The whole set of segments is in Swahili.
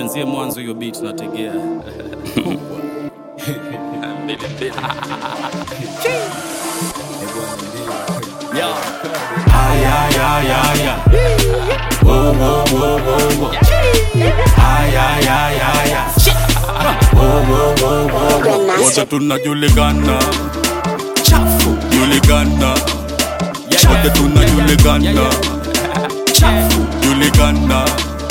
ianzie mwanzo hiyo beat nategea Mbili, mbili. Yeah. Ay, ay, ay, ay, ay. Wo, wo, wo, wo, wo. Ay, ay, ay, ay, ay. Wo, wo, wo, wo, wo. Wote tunajulikana chafu julikana wote tunajulikana chafu julikana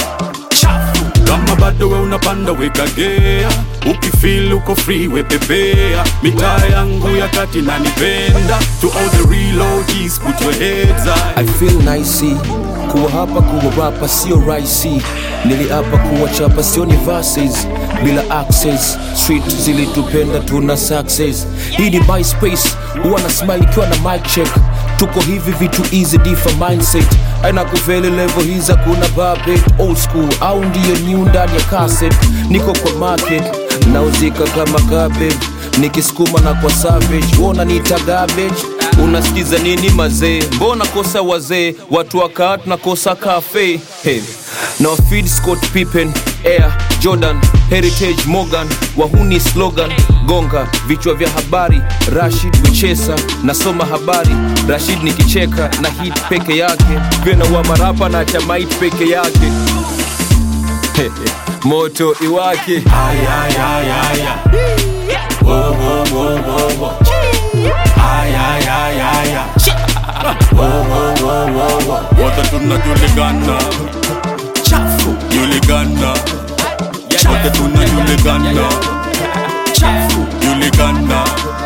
chafu kama bado we unapanda wekagea ukifil uko free wepepea mitaa yangu ya kati nanipenda to all the real OGs put your heads high I feel nice kuwa hapa kuwa rapa sio rahisi niliapa kuwa chapa sio ni verses bila access street zilitupenda tuna success hii ni myspace huwa na smile ikiwa na mic check tuko hivi vitu easy difa mindset aina kufeli level hiza kuna babet old school au ndiyo new ndani ya cassette niko kwa market nauzika kama garbage nikisukuma na kwa savage wona nita garbage unasikiza nini mazee mbona kosa wazee watu wakaa tunakosa cafe hey. na feed scott pippen air jordan heritage morgan wahuni slogan gonga vichwa vya habari rashid wichesa nasoma habari rashid nikicheka na hit peke yake vena wa marapa na chamait peke yake Hey, moto iwake Ay, ay, ay, ay, ay. Wo, wo, wo, wo, wo. Ay, ay, ay, ay, ay. Wo, wo, wo, wo, wo. Wote tunajulikana chafu julikana wote tunajulikana chafu julikana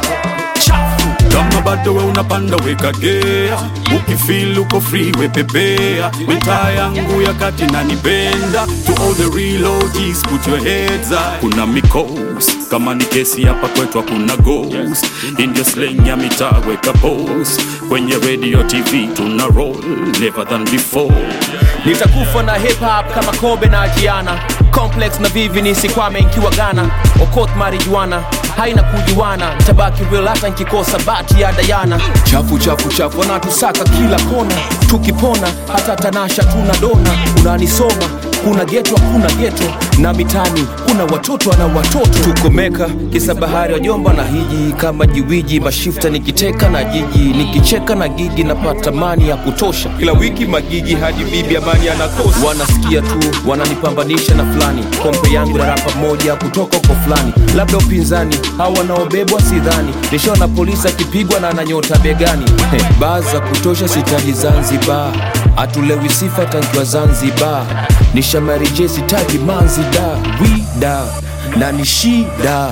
chafu kama bado we unapanda wekagea ukifil uko free wepepea mitaa yangu ya kati nanipenda to all the real OGs put your heads high kuna mikos kama ni kesi hapa kwetu hakuna ghost indio slang ya mitaa weka post kwenye radio tv tuna roll never than before nitakufa na hip hop kama kobe na ajiana complex na vivi nisikwame nkiwa gana okot marijuana haina kujuana tabaki real hata nkikosa bati ya dayana chafu chafu chafu wanatusaka kila kona tukipona hata tanasha tuna dona unanisoma kuna geto hakuna geto na mitani kuna watoto na watoto tukomeka kisa bahari wajomba na hiji kama jiwiji mashifta nikiteka na jiji nikicheka na gigi napata mani ya kutosha kila wiki magigi hadi bibi amani anakosa wanasikia tu wananipambanisha na fulani kompe yangu na rapa moja kutoka uko fulani labda upinzani au wanaobebwa sidhani nishaona polisi akipigwa na ananyota begani hey, baa za kutosha sitaji zanzibar atulewi sifa tankiwa zanzibar nishamarije sitaji manzida wida na ni shida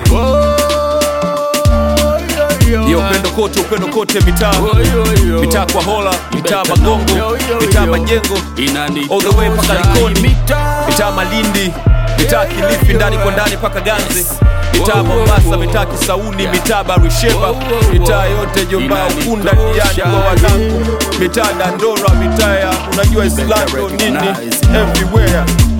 yo upendo kote upendo kote mitaa mitaa kwa hola mitaa magongo mitaa majengo all the way mpaka likoni mitaa malindi mitaa kilifi ndani kwa ndani mpaka ganze mitaa mombasa mitaa kisauni mitaa barisheba mitaa yote jomba ukunda diani kwa wanangu mitaa dandora mitaa ya unajua islando nini everywhere